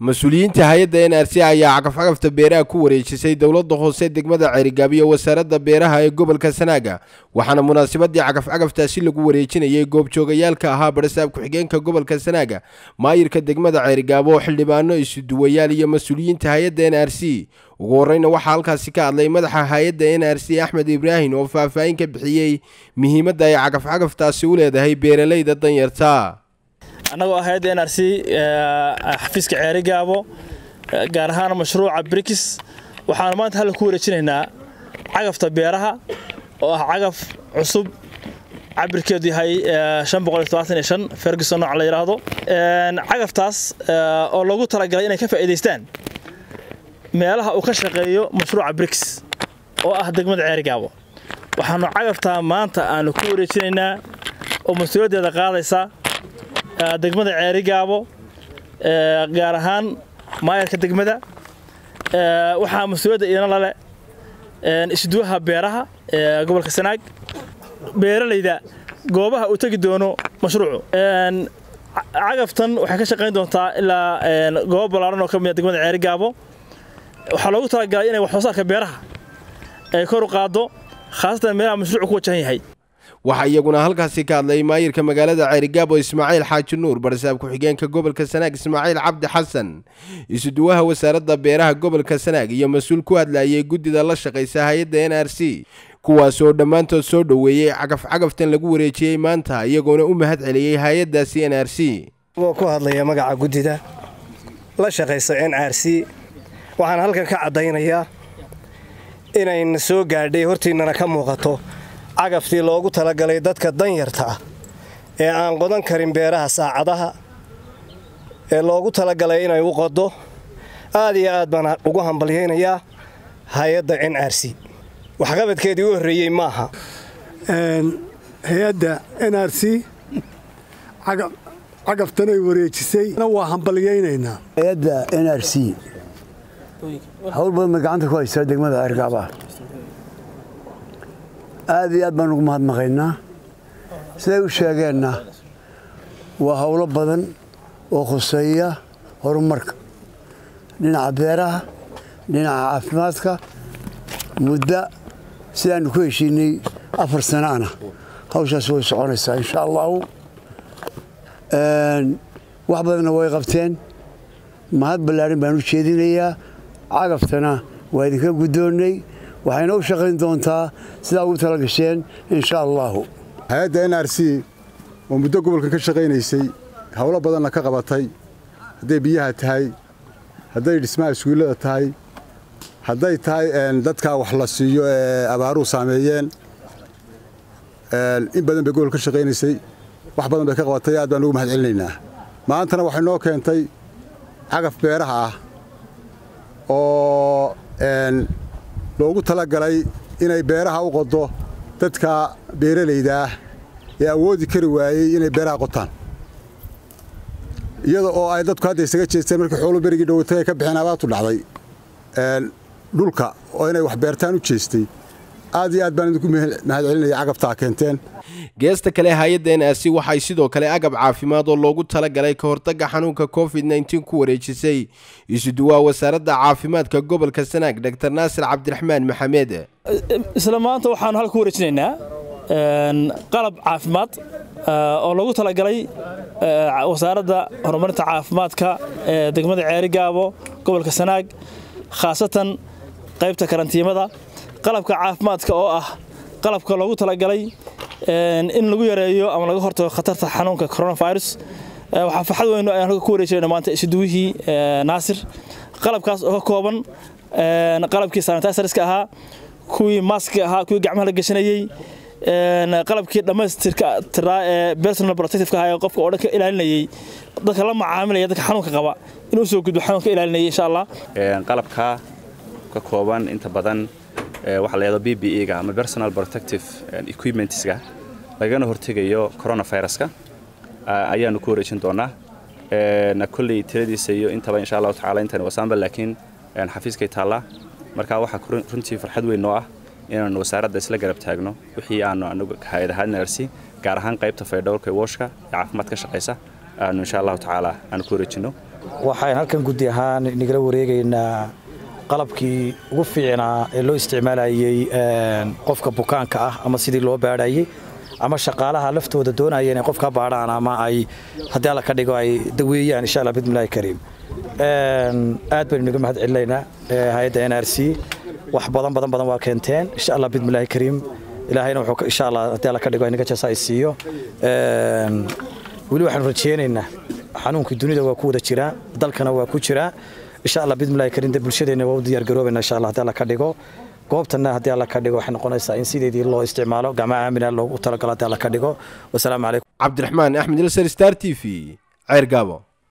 mas-uuliyiinta hay-adda n r c ayaa cagafcagafta beeraha ku wareejisay dowladda hoose degmada ceerigaab iyo wasaaradda beeraha ee gobolka sanaaga waxaana munaasabadii cagafcagaftaasi lagu wareejinayay goobjoogayaalka ahaa barasaab ku-xigeenka gobolka sanaaga maayirka degmada ceerigaab oo xildhibaano isuduwayaal iyo mas-uuliyiinta hay-adda n r c ugu horeyna waxaa halkaasi ka hadlay madaxa hay-adda n r c axmed ibraahim oo faahfaahin ka bixiyey muhiimadda ay cagafcagaftaasi u leedahay beeralayda danyarta annagoo ah hay-adda n r c xafiiska ceeri gaabo gaar ahaan mashruuca brikis waxaanu maanta halka ku wareejinaynaa cagafta beeraha oo ah cagaf cusub cabirkeedu yahay ferguson nooc la yidhaahdo cagaftaas oo loogu talagalay inay ka faa'iidaystaan meelaha uu ka shaqeeyo mashruuca brikis oo ah degmada ceeri gaabo waxaanu cagaftaa maanta aanu ku wareejinaynaa oo mas-uuliyaddeeda qaadaysa degmada ceeri gaabo gaar ahaan maayarka degmada waxaa mas-uuliyadda iina lale isduwaha beeraha ee gobolka sanaag beeralayda goobaha uu tegi doono mashruucu cagaftan waxay ka shaqayn doontaa ilaa goobo ballaaran oo ka mida degmada ceeri gaabo waxaa loogu talagalay inay wax soo saarka beeraha ay kor u qaaddo khaasatan meelaha mashruucu ku wajahan yahay waxaa iyaguna halkaasi ka hadlay maayirka magaalada ceerigaabo ismaaciil xaaji nuur barasaab ku-xigeenka gobolka sanaag ismaaciil cabdi xasan isuduwaha wasaaradda beeraha gobolka sanaag iyo mas-uul ku hadlayay guddida la shaqaysa hay-adda n r c kuwaas oo dhammaantood soo dhoweeyey cagaf-cagaftan lagu wareejiyey maanta iyagoona u mahad celiyey hay-addaasi n r c oo ku hadlaya magaca guddida la shaqaysa n r c waxaan halkan ka caddaynayaa inayna soo gaadhay hortiinnana ka muuqato cagaftii loogu talagalay dadka danyarta ah ee aan qodan karin beeraha saacadaha ee loogu talagalay inay u qodo aad iyo aad baan ugu hambalyaynayaa hay-adda n r c waxqabadkeedii u horreeyey maaha hay-adda n r c cagaftanay wareejisay waa hambalyaynaynaa hay-adda n r c hawl badan bay gacanta ku haysaa degmada argaaba aad iyo aad baan ugu mahadnaqaynaa siday u sheegeenna waa howlo badan oo khuseeya horumarka dhinaca beeraha dhinaca caafimaadka muddo sidaannu ku heshiinay afar sanaana hawshaas way soconaysaa insha allahu wax badanna way qabteen mahad ballaarin baan u jeedinayaa cagaftana waa idinka guddoonnay waxayna u shaqayn doontaa sidaa ugu tala gasheen insha allaahu hay-adda n r c oo muddo gobolka ka shaqaynaysay howlo badanna ka qabatay hadday biyaha tahay hadday dhismaha iskuullada tahay hadday tahay dadkaa wax la siiyo ee abaaruhu saameeyeen in badan bay gobolka ka shaqaynaysay wax badan bay ka qabatay aad baan ugu mahad celinaynaa maantana waxay noo keentay cagaf beeraha ah oo loogu talagalay inay beeraha u qodo dadka beeralayda ah ee awoodi kari waayey inay beeraha qotaan iyada oo ay dadku hadda isaga jeesteen markii xoolu berigii dhowatay ay ka bixeen abaartu dhacday dhulka oo inay wax beertaan u jeestay aad iyo aad baan idinku mahad celinaya cagabtaa keenteen geesta kale hay-adda n r c waxay sidoo kale agab caafimaad oo loogu talagalay ka hortagga xanuunka covid nteen ku wareejisay isuduwaha wasaaradda caafimaadka gobolka sanaag dor naasir cabdiraxmaan maxamed isla maanta waxaanu halka ku wareejinaynaa qalab caafimaad oo loogu talagalay wasaaradda horumarinta caafimaadka ee degmada ceeri gaabo gobolka sanaag khaasatan qaybta karantiimada qalabka caafimaadka oo ah qalabka loogu talagalay in lagu yareeyo ama laga hortago khatarta xanuunka coronavirus waxaa farxad weyn ayaan halka ku wareejinayna maanta isuduwihii naasir qalabkaas oo ka kooban qalabkii sanitiserska ahaa kuwii maski ahaa kuwii gacmaha la gashanayey qalabkii dhammaystirka tiraa ee personal protective ahaa ee qofka oo dhan ka ilaalinayay dadka la macaamilaya dadka xanuunka qaba inuu soo gudbo xanuunka ilaalinayay insha allah qalabka ka kooban inta badan waxa la yahdo b b e ga ama personal protective equipmentska lagana hortegayo coronaviruska ayaanu ku wareejin doonaa kolley tiradiisa iyo intaba insha allahu tacala intani wasaanba laakiin xafiiskay taallaa marka waxaa runtii farxad weyn noo ah inaanu wasaaradda isla garab taagno wixii aanu anagu hay-ad ahaan narsi gaar ahaan qaybta faydhowrka wooshka ee caafimaad ka shaqaysa aanu insha allahu tacaala aanu ku wareejinno waxaan halkan guddi ahaan nagala wareegaynaa qalabkii ugu fiicnaa ee loo isticmaalayey qofka bukaanka ah ama sidii loo baadhayey ama shaqaalaha laftooda doonaya inay qofka baadhaan ama ay haddii alla ka dhigo ay daweeyaan insha allah bidmillahi kariim aad baynu naga mahad celinaynaa hay-adda n r c wax badan badan badan waa keenteen insha allah bidmillahi kariim ilaahayna wuxuu insha allah haddii alla ka dhigo inaga jasa ay siiyo weli waxaanu rajeynaynaa xanuunkii dunida waa ku wada jiraa dalkana waa ku jiraa insha allah bidmillahi kariim de bulshadeenna waa u diyaar garoobayna insha allah haddii alla ka dhigo goobtana haddii alla ka dhigo waxay noqonaysaa in sideedii loo isticmaalo gacmaha aamina loogu talagalo haddii alla ka dhigo wasalaamu calaykum cabdiraxmaan axmed ilsar star t v ceer gaabo